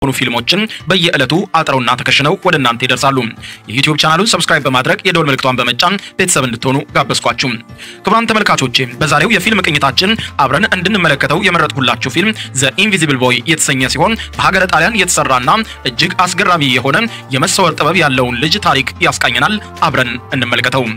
የሆኑ ፊልሞችን በየዕለቱ አጥረውና ተከሽነው ወደ እናንተ ይደርሳሉ። የዩቲዩብ ቻናሉን ሰብስክራይብ በማድረግ የደወል ምልክቷን በመጫን ቤተሰብ እንድትሆኑ ጋበዝኳችሁ። ክቡራን ተመልካቾቼ በዛሬው የፊልም ቅኝታችን አብረን እንድንመለከተው የመረጥኩላችሁ ፊልም ዘ ኢንቪዚብል ቦይ የተሰኘ ሲሆን በሀገረ ጣሊያን የተሰራና እጅግ አስገራሚ የሆነ የመሰወር ጥበብ ያለውን ልጅ ታሪክ ያስቃኘናል። አብረን እንመልከተው።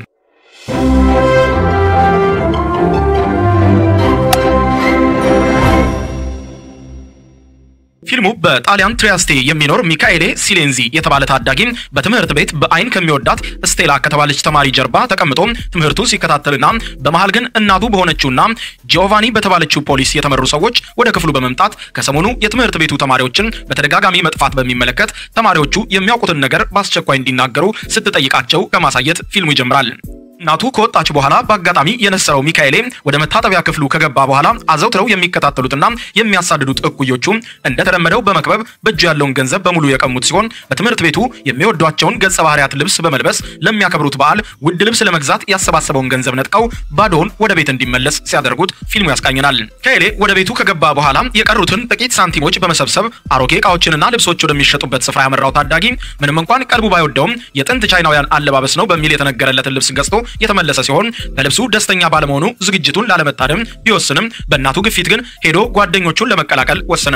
ፊልሙ በጣሊያን ትሪያስቴ የሚኖር ሚካኤሌ ሲሌንዚ የተባለ ታዳጊ በትምህርት ቤት በአይን ከሚወዳት ስቴላ ከተባለች ተማሪ ጀርባ ተቀምጦ ትምህርቱ ሲከታተልና በመሃል ግን እናቱ በሆነችውና ጂኦቫኒ በተባለችው ፖሊስ የተመሩ ሰዎች ወደ ክፍሉ በመምጣት ከሰሞኑ የትምህርት ቤቱ ተማሪዎችን በተደጋጋሚ መጥፋት በሚመለከት ተማሪዎቹ የሚያውቁትን ነገር በአስቸኳይ እንዲናገሩ ስትጠይቃቸው ከማሳየት ፊልሙ ይጀምራል። እናቱ ከወጣች በኋላ በአጋጣሚ የነሰረው ሚካኤሌ ወደ መታጠቢያ ክፍሉ ከገባ በኋላ አዘውትረው የሚከታተሉትና የሚያሳድዱት እኩዮቹ እንደተለመደው በመክበብ በእጁ ያለውን ገንዘብ በሙሉ የቀሙት ሲሆን በትምህርት ቤቱ የሚወዷቸውን ገጸ ባህሪያት ልብስ በመልበስ ለሚያከብሩት በዓል ውድ ልብስ ለመግዛት ያሰባሰበውን ገንዘብ ነጥቀው ባዶውን ወደ ቤት እንዲመለስ ሲያደርጉት ፊልሙ ያስቃኘናል። ሚካኤሌ ወደ ቤቱ ከገባ በኋላ የቀሩትን ጥቂት ሳንቲሞች በመሰብሰብ አሮጌ እቃዎችንና ልብሶች ወደሚሸጡበት ስፍራ ያመራው ታዳጊ ምንም እንኳን ቀልቡ ባይወደውም የጥንት ቻይናውያን አለባበስ ነው በሚል የተነገረለትን ልብስ ገዝቶ የተመለሰ ሲሆን በልብሱ ደስተኛ ባለመሆኑ ዝግጅቱን ላለመታደም ቢወስንም በእናቱ ግፊት ግን ሄዶ ጓደኞቹን ለመቀላቀል ወሰነ።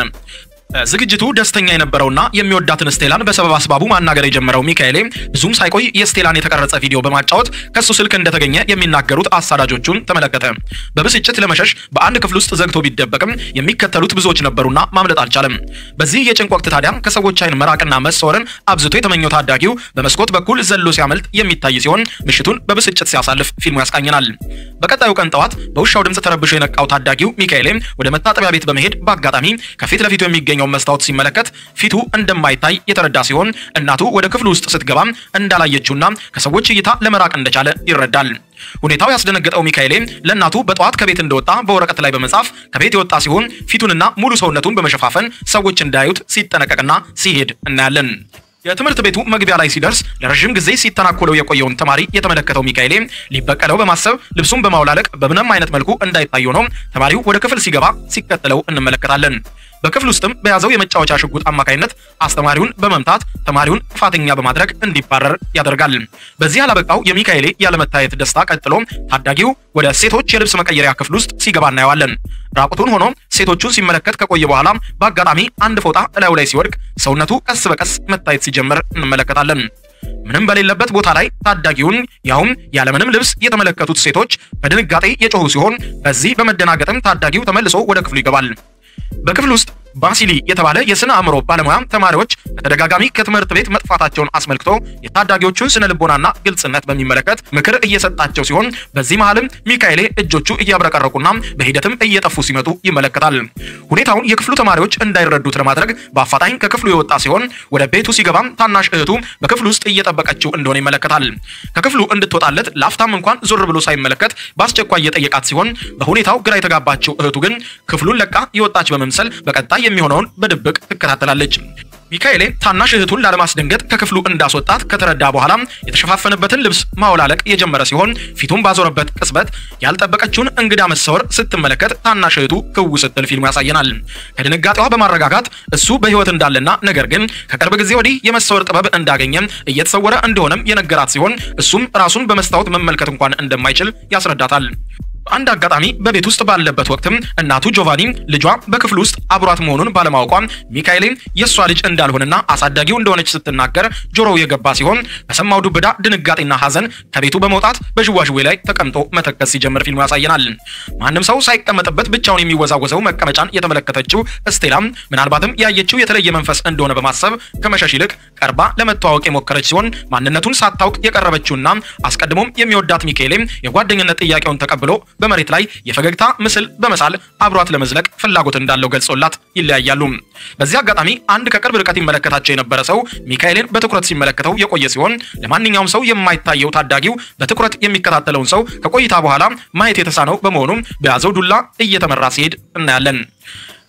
ዝግጅቱ ደስተኛ የነበረውና የሚወዳትን ስቴላን በሰበብ አስባቡ ማናገር የጀመረው ሚካኤሌ ብዙም ሳይቆይ የስቴላን የተቀረጸ ቪዲዮ በማጫወት ከሱ ስልክ እንደተገኘ የሚናገሩት አሳዳጆቹን ተመለከተ። በብስጭት ለመሸሽ በአንድ ክፍል ውስጥ ዘግቶ ቢደበቅም የሚከተሉት ብዙዎች ነበሩና ማምለጥ አልቻለም። በዚህ የጭንቅ ወቅት ታዲያ ከሰዎች አይን መራቅና መሰወርን አብዝቶ የተመኘው ታዳጊው በመስኮት በኩል ዘሎ ሲያመልጥ የሚታይ ሲሆን ምሽቱን በብስጭት ሲያሳልፍ ፊልሙ ያስቃኘናል። በቀጣዩ ቀን ጠዋት በውሻው ድምፅ ተረብሾ የነቃው ታዳጊው ሚካኤሌ ወደ መታጠቢያ ቤት በመሄድ በአጋጣሚ ከፊት ለፊቱ የሚገኘው መስታወት ሲመለከት ፊቱ እንደማይታይ የተረዳ ሲሆን እናቱ ወደ ክፍሉ ውስጥ ስትገባ እንዳላየችውና ከሰዎች እይታ ለመራቅ እንደቻለ ይረዳል። ሁኔታው ያስደነገጠው ሚካኤሌ ለእናቱ በጠዋት ከቤት እንደወጣ በወረቀት ላይ በመጻፍ ከቤት የወጣ ሲሆን ፊቱንና ሙሉ ሰውነቱን በመሸፋፈን ሰዎች እንዳያዩት ሲጠነቀቅና ሲሄድ እናያለን። የትምህርት ቤቱ መግቢያ ላይ ሲደርስ ለረዥም ጊዜ ሲተናኮለው የቆየውን ተማሪ የተመለከተው ሚካኤሌ ሊበቀለው በማሰብ ልብሱን በማውላለቅ በምንም አይነት መልኩ እንዳይታይ ሆኖ ተማሪው ወደ ክፍል ሲገባ ሲከተለው እንመለከታለን። በክፍል ውስጥም በያዘው የመጫወቻ ሽጉጥ አማካኝነት አስተማሪውን በመምታት ተማሪውን ጥፋተኛ በማድረግ እንዲባረር ያደርጋል። በዚህ ያላበቃው የሚካኤሌ ያለመታየት ደስታ ቀጥሎ ታዳጊው ወደ ሴቶች የልብስ መቀየሪያ ክፍል ውስጥ ሲገባ እናየዋለን። ራቁቱን ሆኖ ሴቶቹን ሲመለከት ከቆየ በኋላ በአጋጣሚ አንድ ፎጣ እላዩ ላይ ሲወድቅ ሰውነቱ ቀስ በቀስ መታየት ሲጀምር እንመለከታለን። ምንም በሌለበት ቦታ ላይ ታዳጊውን ያውም ያለምንም ልብስ የተመለከቱት ሴቶች በድንጋጤ የጮሁ ሲሆን በዚህ በመደናገጥም ታዳጊው ተመልሶ ወደ ክፍሉ ይገባል። በክፍል ውስጥ ባሲሊ የተባለ የስነ አእምሮ ባለሙያ ተማሪዎች በተደጋጋሚ ከትምህርት ቤት መጥፋታቸውን አስመልክቶ የታዳጊዎቹን ስነ ልቦናና ግልጽነት በሚመለከት ምክር እየሰጣቸው ሲሆን በዚህ መሃልም ሚካኤሌ እጆቹ እያብረቀረቁና በሂደትም እየጠፉ ሲመጡ ይመለከታል። ሁኔታውን የክፍሉ ተማሪዎች እንዳይረዱት ለማድረግ በአፋጣኝ ከክፍሉ የወጣ ሲሆን ወደ ቤቱ ሲገባም ታናሽ እህቱ በክፍሉ ውስጥ እየጠበቀችው እንደሆነ ይመለከታል። ከክፍሉ እንድትወጣለት ላፍታም እንኳን ዞር ብሎ ሳይመለከት በአስቸኳይ እየጠየቃት ሲሆን በሁኔታው ግራ የተጋባችው እህቱ ግን ክፍሉን ለቃ የወጣች በመምሰል በቀጣይ የሚሆነውን በድብቅ ትከታተላለች። ሚካኤሌ ታናሽ እህቱን ላለማስደንገጥ ከክፍሉ እንዳስወጣት ከተረዳ በኋላ የተሸፋፈነበትን ልብስ ማውላለቅ የጀመረ ሲሆን ፊቱን ባዞረበት ቅጽበት ያልጠበቀችውን እንግዳ መሰወር ስትመለከት ታናሽ እህቱ ክው ስትል ፊልሙ ያሳየናል። ከድንጋጤዋ በማረጋጋት እሱ በሕይወት እንዳለና ነገር ግን ከቅርብ ጊዜ ወዲህ የመሰወር ጥበብ እንዳገኘ እየተሰወረ እንደሆነም የነገራት ሲሆን እሱም ራሱን በመስታወት መመልከት እንኳን እንደማይችል ያስረዳታል። አንድ አጋጣሚ በቤት ውስጥ ባለበት ወቅትም እናቱ ጆቫኒ ልጇ በክፍሉ ውስጥ አብሯት መሆኑን ባለማወቋ ሚካኤሌ የእሷ ልጅ እንዳልሆነና አሳዳጊው እንደሆነች ስትናገር ጆሮው የገባ ሲሆን በሰማው ዱብዳ ድንጋጤና ሐዘን ከቤቱ በመውጣት በዥዋዥዌ ላይ ተቀምጦ መተከዝ ሲጀምር ፊልሙ ያሳየናል። ማንም ሰው ሳይቀመጥበት ብቻውን የሚወዛወዘው መቀመጫን የተመለከተችው ስቴላም ምናልባትም ያየችው የተለየ መንፈስ እንደሆነ በማሰብ ከመሸሽ ይልቅ ቀርባ ለመተዋወቅ የሞከረች ሲሆን ማንነቱን ሳታውቅ የቀረበችውና አስቀድሞም የሚወዳት ሚካኤሌ የጓደኝነት ጥያቄውን ተቀብሎ በመሬት ላይ የፈገግታ ምስል በመሳል አብሯት ለመዝለቅ ፍላጎት እንዳለው ገልጾላት ይለያያሉ። በዚህ አጋጣሚ አንድ ከቅርብ ርቀት ይመለከታቸው የነበረ ሰው ሚካኤልን በትኩረት ሲመለከተው የቆየ ሲሆን ለማንኛውም ሰው የማይታየው ታዳጊው በትኩረት የሚከታተለውን ሰው ከቆይታ በኋላ ማየት የተሳነው በመሆኑ በያዘው ዱላ እየተመራ ሲሄድ እናያለን።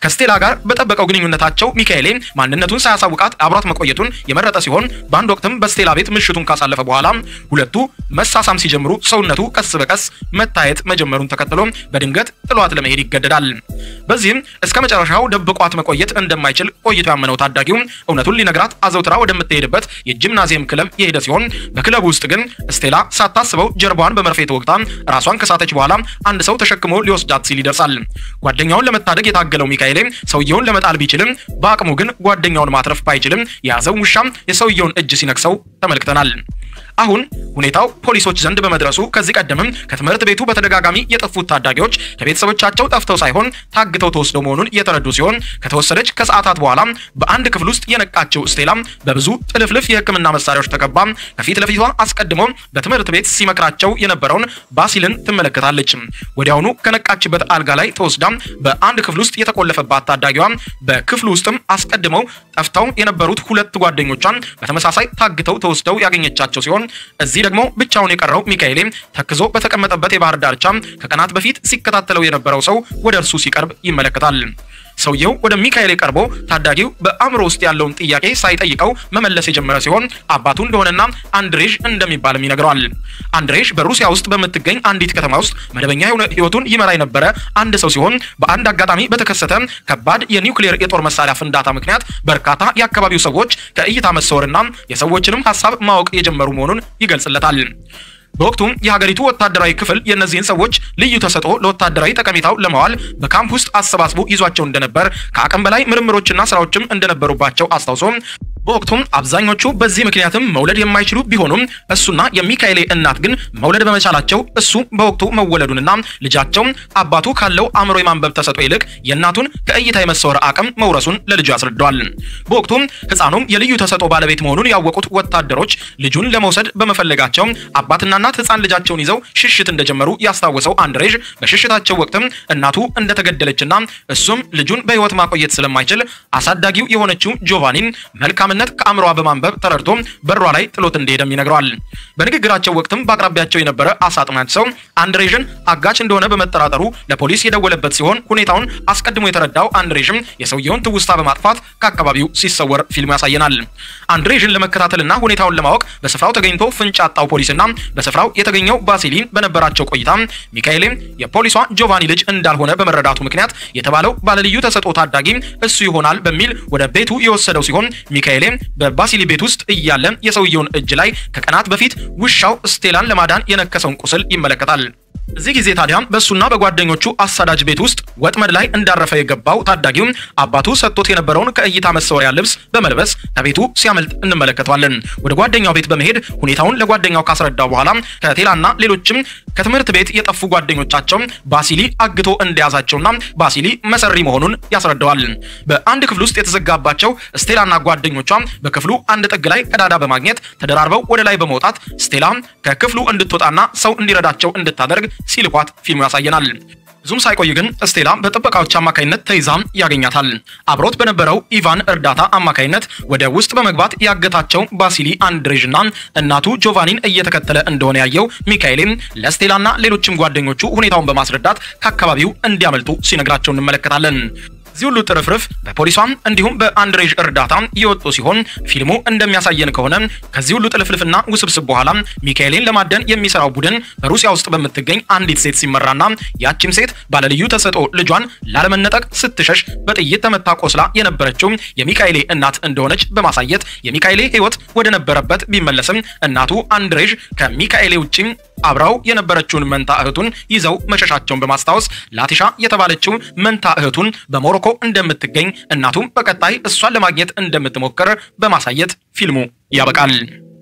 ከስቴላ ጋር በጠበቀው ግንኙነታቸው ሚካኤሌ ማንነቱን ሳያሳውቃት አብሯት መቆየቱን የመረጠ ሲሆን በአንድ ወቅትም በስቴላ ቤት ምሽቱን ካሳለፈ በኋላ ሁለቱ መሳሳም ሲጀምሩ ሰውነቱ ቀስ በቀስ መታየት መጀመሩን ተከትሎ በድንገት ጥሏት ለመሄድ ይገደዳል። በዚህም እስከ መጨረሻው ደብቋት መቆየት እንደማይችል ቆይቶ ያመነው ታዳጊው እውነቱን ሊነግራት አዘውትራ ወደምትሄድበት የጂምናዚየም ክለብ የሄደ ሲሆን በክለቡ ውስጥ ግን ስቴላ ሳታስበው ጀርባዋን በመርፌ ተወግታ ራሷን ከሳተች በኋላ አንድ ሰው ተሸክሞ ሊወስዳት ሲል ይደርሳል። ጓደኛውን ለመታደግ የታገለው ሚካኤሌ ሰውየውን ለመጣል ቢችልም በአቅሙ ግን ጓደኛውን ማትረፍ ባይችልም የያዘው ውሻም የሰውየውን እጅ ሲነክሰው ተመልክተናል። አሁን ሁኔታው ፖሊሶች ዘንድ በመድረሱ ከዚህ ቀደምም ከትምህርት ቤቱ በተደጋጋሚ የጠፉት ታዳጊዎች ከቤተሰቦቻቸው ጠፍተው ሳይሆን ታግተው ተወስደው መሆኑን የተረዱ ሲሆን ከተወሰደች ከሰዓታት በኋላ በአንድ ክፍል ውስጥ የነቃችው ስቴላ በብዙ ጥልፍልፍ የሕክምና መሳሪያዎች ተከባ ከፊት ለፊቷ አስቀድሞ በትምህርት ቤት ሲመክራቸው የነበረውን ባሲልን ትመለከታለች። ወዲያውኑ ከነቃችበት አልጋ ላይ ተወስዳ በአንድ ክፍል ውስጥ የተቆለፈባት ታዳጊዋ በክፍሉ ውስጥም አስቀድመው ጠፍተው የነበሩት ሁለት ጓደኞቿን በተመሳሳይ ታግተው ተወስደው ያገኘቻቸው ሲሆን እዚህ ደግሞ ብቻውን የቀረው ሚካኤሌ ተክዞ በተቀመጠበት የባህር ዳርቻ ከቀናት በፊት ሲከታተለው የነበረው ሰው ወደ እርሱ ሲቀርብ ይመለከታል። ሰውየው ወደ ሚካኤሌ ቀርቦ ታዳጊው በአእምሮ ውስጥ ያለውን ጥያቄ ሳይጠይቀው መመለስ የጀመረ ሲሆን አባቱ እንደሆነና አንድሬዥ እንደሚባልም ይነግረዋል። አንድሬዥ በሩሲያ ውስጥ በምትገኝ አንዲት ከተማ ውስጥ መደበኛ የሆነ ሕይወቱን ይመራ የነበረ አንድ ሰው ሲሆን በአንድ አጋጣሚ በተከሰተ ከባድ የኒውክሌር የጦር መሳሪያ ፍንዳታ ምክንያት በርካታ የአካባቢው ሰዎች ከእይታ መሰወርና የሰዎችንም ሀሳብ ማወቅ የጀመሩ መሆኑን ይገልጽለታል። በወቅቱም የሀገሪቱ ወታደራዊ ክፍል የእነዚህን ሰዎች ልዩ ተሰጥኦ ለወታደራዊ ጠቀሜታው ለማዋል በካምፕ ውስጥ አሰባስቦ ይዟቸው እንደነበር ከአቅም በላይ ምርምሮችና ስራዎችም እንደነበሩባቸው አስታውሶ በወቅቱም አብዛኞቹ በዚህ ምክንያትም መውለድ የማይችሉ ቢሆኑም እሱና የሚካኤሌ እናት ግን መውለድ በመቻላቸው እሱ በወቅቱ መወለዱንና ልጃቸው አባቱ ካለው አእምሮ የማንበብ ተሰጥኦ ይልቅ የእናቱን ከእይታ የመሰወር አቅም መውረሱን ለልጁ ያስረዳዋል። በወቅቱም ሕፃኑም የልዩ ተሰጥኦ ባለቤት መሆኑን ያወቁት ወታደሮች ልጁን ለመውሰድ በመፈለጋቸው አባትና እናት ሕፃን ልጃቸውን ይዘው ሽሽት እንደጀመሩ ያስታወሰው አንድሬዥ በሽሽታቸው ወቅትም እናቱ እንደተገደለችና እሱም ልጁን በሕይወት ማቆየት ስለማይችል አሳዳጊው የሆነችው ጆቫኒን መልካም ነት ከአእምሯ በማንበብ ተረድቶ በሯ ላይ ጥሎት እንደሄደም ይነግረዋል። በንግግራቸው ወቅትም በአቅራቢያቸው የነበረ አሳ አጥማጅ ሰው አንድሬዥን አጋች እንደሆነ በመጠራጠሩ ለፖሊስ የደወለበት ሲሆን ሁኔታውን አስቀድሞ የተረዳው አንድሬዥም የሰውየውን ትውስታ በማጥፋት ከአካባቢው ሲሰወር ፊልሙ ያሳየናል። አንድሬዥን ለመከታተልና ሁኔታውን ለማወቅ በስፍራው ተገኝቶ ፍንጭ ያጣው ፖሊስና በስፍራው የተገኘው ባሲሊን በነበራቸው ቆይታ ሚካኤሌ የፖሊሷ ጆቫኒ ልጅ እንዳልሆነ በመረዳቱ ምክንያት የተባለው ባለልዩ ተሰጥኦ ታዳጊ እሱ ይሆናል በሚል ወደ ቤቱ የወሰደው ሲሆን ሚካኤሌ በባሲሊ ቤት ውስጥ እያለ የሰውየውን እጅ ላይ ከቀናት በፊት ውሻው ስቴላን ለማዳን የነከሰውን ቁስል ይመለከታል። እዚህ ጊዜ ታዲያ በእሱና በጓደኞቹ አሳዳጅ ቤት ውስጥ ወጥመድ ላይ እንዳረፈ የገባው ታዳጊው አባቱ ሰጥቶት የነበረውን ከእይታ መሰወሪያ ልብስ በመልበስ ከቤቱ ሲያመልጥ እንመለከተዋለን። ወደ ጓደኛው ቤት በመሄድ ሁኔታውን ለጓደኛው ካስረዳው በኋላ ከቴላና ሌሎችም ከትምህርት ቤት የጠፉ ጓደኞቻቸው ባሲሊ አግቶ እንደያዛቸውና ባሲሊ መሰሪ መሆኑን ያስረዳዋል። በአንድ ክፍል ውስጥ የተዘጋባቸው ስቴላና ጓደኞቿ በክፍሉ አንድ ጥግ ላይ ቀዳዳ በማግኘት ተደራርበው ወደ ላይ በመውጣት ስቴላ ከክፍሉ እንድትወጣና ሰው እንዲረዳቸው እንድታደርግ ሲልኳት ፊልሙ ያሳየናል። ብዙም ሳይቆይ ግን ስቴላ በጥበቃዎች አማካይነት ተይዛ ያገኛታል። አብሮት በነበረው ኢቫን እርዳታ አማካይነት ወደ ውስጥ በመግባት ያገታቸው ባሲሊ አንድሬዥና እናቱ ጆቫኒን እየተከተለ እንደሆነ ያየው ሚካኤሌም ለስቴላና ሌሎችም ጓደኞቹ ሁኔታውን በማስረዳት ከአካባቢው እንዲያመልጡ ሲነግራቸው እንመለከታለን። እዚህ ሁሉ ጥርፍርፍ በፖሊሷም እንዲሁም በአንድሬዥ እርዳታ የወጡ ሲሆን ፊልሙ እንደሚያሳየን ከሆነ ከዚህ ሁሉ ጥልፍልፍና ውስብስብ በኋላ ሚካኤልን ለማደን የሚሰራው ቡድን በሩሲያ ውስጥ በምትገኝ አንዲት ሴት ሲመራና ያቺም ሴት ባለልዩ ተሰጥኦ ልጇን ላለመነጠቅ ስትሸሽ በጥይት ተመታ ቆስላ የነበረችው የሚካኤሌ እናት እንደሆነች በማሳየት የሚካኤሌ ሕይወት ወደ ነበረበት ቢመለስም እናቱ አንድሬዥ ከሚካኤሌ ውጪ አብራው የነበረችውን መንታ እህቱን ይዘው መሸሻቸውን በማስታወስ ላቲሻ የተባለችው መንታ እህቱን በሞሮኮ እንደምትገኝ እናቱም በቀጣይ እሷን ለማግኘት እንደምትሞክር በማሳየት ፊልሙ ያበቃል።